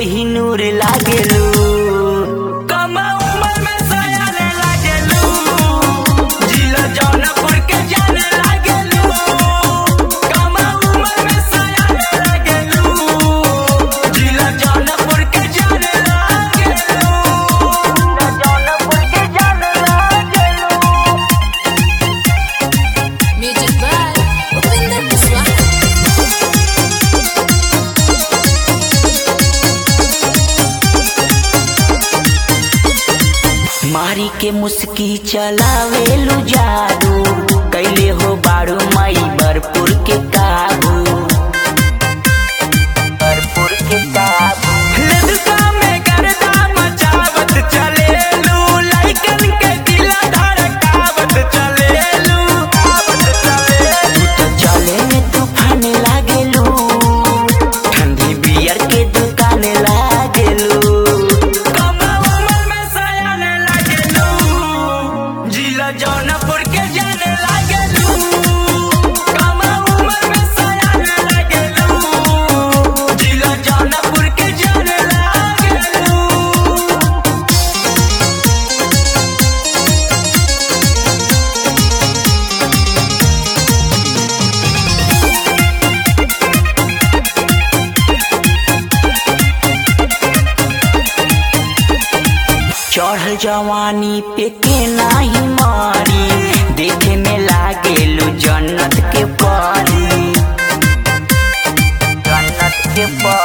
कोहिनूर लागेलू कम उम्र में सयाने लागेलू जिला जौनपुर के जाने लागेलू कम उम्र में सयाने लागेलू जिला जौनपुर के जाने लागेलू जिला जौनपुर के जाने लागेलू Music by Upinder Kuswaha. मारी के मुस्की चलावेलू जादू कैले हो बारू मई बरपुर के काबू बरपुर के काबू लदका में गर्दा मचावत चलेलू लइकन के दिल धड़कावत चलेलू आवत चलेलू तो चले में तूफान लागेलू ठंडी बियर के दुकान लागेलू कम उम्र में सयान लागेलू जिला जौनपुर के जाने लागेलू कम उम्र में सयान लागेलू जिला जौनपुर के जाने लागेलू चढ़ल जवानी पे के नाही मारी देखे में लागेलू जन्नत के परी जन्नत के परी